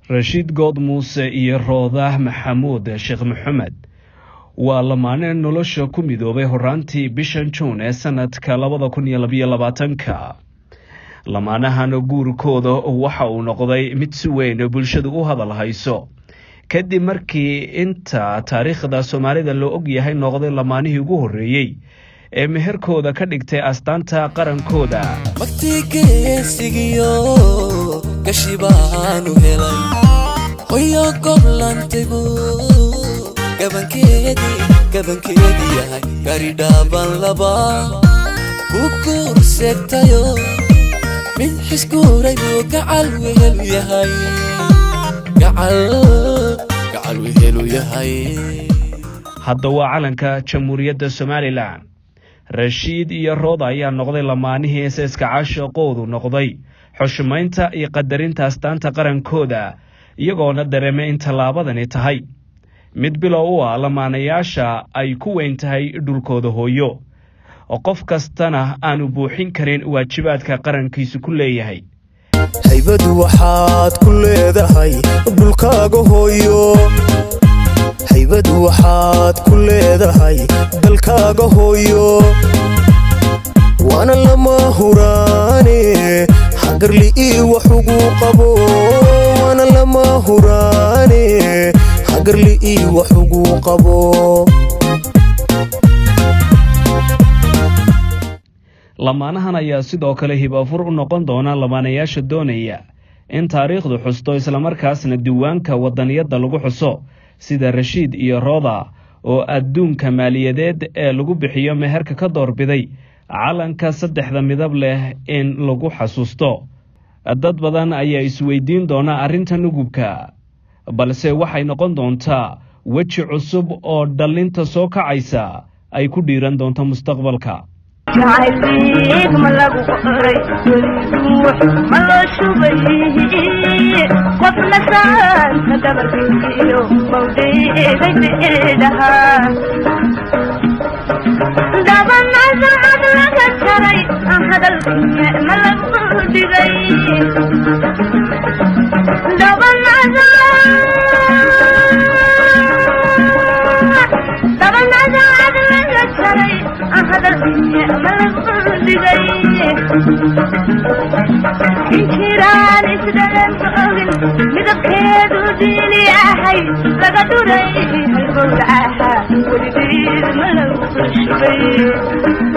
rashiid good muuse iyo roodah maxamuud sheekh maxamed waa lamaane nolosha ku midoobay horaantii bishan juun ee sanadka labada kun iyo labayo labaatanka lamaanahan guurkooda waxa uu noqday mid si weyn bulshadu u hadal hayso kadib markii inta taariikhda soomaalida loo og yahay noqday lamaanihii ugu horreeyey ee meherkooda ka dhigtay astaanta qarankooda magtigeesigiyo gashi baanu helay hoyo goblantaygu gabankeedii gabankeedii yahay garidhaaban laba ku guurseegtayo mid xisguuray buu gacal wehelu yahay gacal wehelu yahay hadda waa calanka jamhuuriyadda somalilan rashiid iyo rooda ayaa noqday lamaanihii eeseyska caashaqoodu noqday xushmaynta iyo qadarinta astaanta qarankooda iyagoona dareemay in tallaabadani tahay mid bilow u ah lamaanayaasha ay ku weyn tahay dhulkooda hooyo qof kastana aanu buuxin karin waajibaadka qarankiisu ku leeyahay haybadu waxaad ku leedahay dhulkaaga hooyo haybadu waxaad ku leedahay dalkaaga hooyo waana lama huraane hagarli ii wax ugu qabo waana lama huraane hagarli ii wax ugu qabo lamaanahan ayaa sidoo kale hibafur u noqon doona lamaanayaasha doonaya in taariikhdu xusto islamarkaasna diiwaanka wadaniyadda lagu xuso sida rashiid iyo rooda oo adduunka maaliyadeed ee lagu bixiyo meherka ka doorbiday calanka saddexda midab leh in lagu xasuusto dad badan ayaa isweydiin doona arrinta nugubka balse waxay noqon doontaa weji cusub oo dhallinta soo kacaysa ay ku dhiiran doonto mustaqbalka jacayliig ma lagu qoray weliduux ma loo shubay qofna saanta gabalkiyo bawdheegay beedhahaa dabanasacad laga jaray hadalkiye ma lagu dhigay dabanasacad laga jaray hadalkiye ma lagu dhigay inkiraan isdhalanka ogin midabkeedu diini ahay laga dhuray halgowdacaha weligeed ma lagu shubay